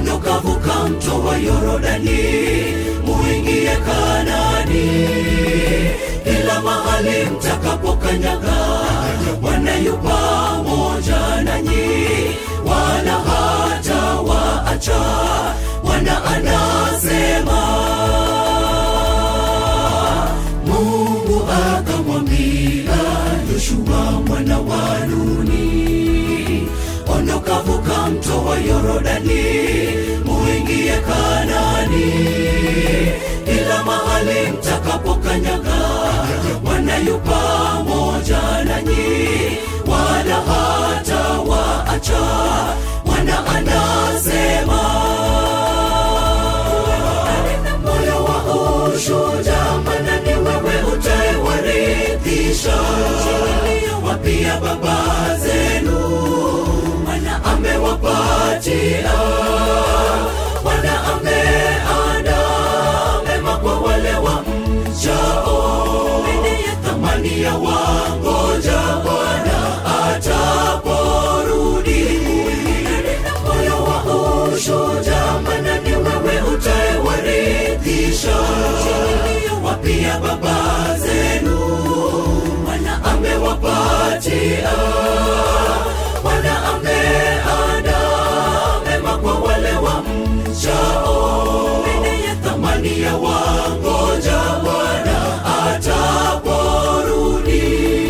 ondoka vuka mto wa yorodani muingie kanani kila mahali mtakapokanyaga bwana yu pamoja nanyi wala hata waacha bwana anasema mungu akamwambia yoshua mwana wa nuni ondoka vuka mto wa yorodani muingie kanani kila mahali mtakapokanyaga bwana yu pamoja nanyi wala hata waacha bwana anasema moyo wa ushuja mana ni wewe utaewaridhisha wapia baba zenu mana amewapatia bwana ameanda mema kwa wale wa mchao thamani ya wangoja bwana ataporudi moyo wa ushuja mana ni wewe utaewaridhisha wapia baba zenu bwana amewapatia bwana ameanda mema kwa wale wa mchao thamani ya wangoja bwana ataporudi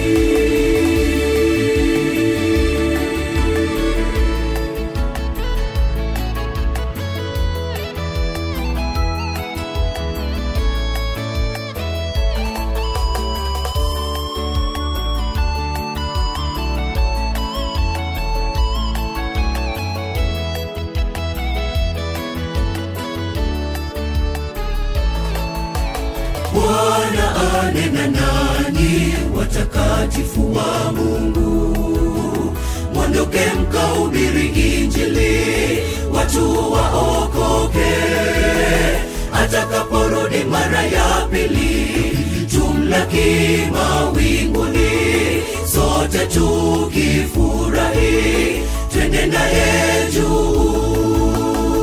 bwana anena nanyi watakatifu wa mungu mwondoke mkaubiri injili watu waokoke atakaporudi mara ya pili tumlaki mawinguni sote tukifurahi twende naye juu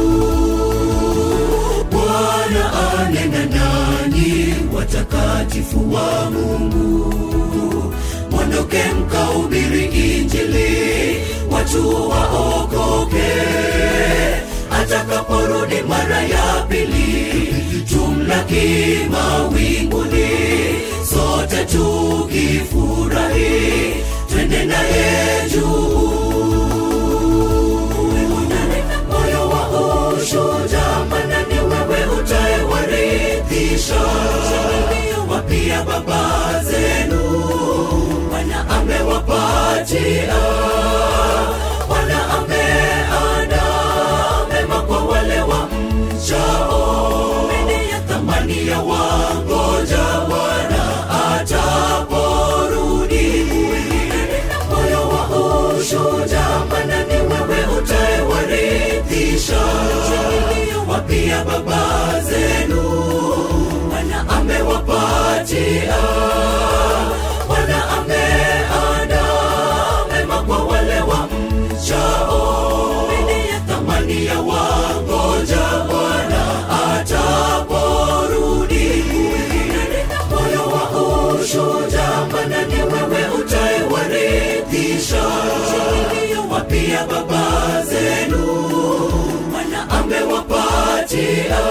bwana anena nanyi watakatifu wa mungu mwondoke mkaubiri injili watu waokoke atakaporudi mara ya pili tumlaki mawinguni sote tukifurahi twende naye juu moyo wa ushuja mana ni wewe utaewaridhisha wapia baba zenu bwana amewapatia bwana ameanda mema kwa wale wa mchao thamani ya wangoja bwana ataporudi moyo wa ushuja mana ni wewe utaewaridhisha wapia baba zenu bwana amewapatia bwana ameanda mema kwa wale wa mchao thamani ya wangoja bwana ataporudi moyo wa ushuja mana ni wewe utaewaridhisha wapia baba zenu bwana amewapatia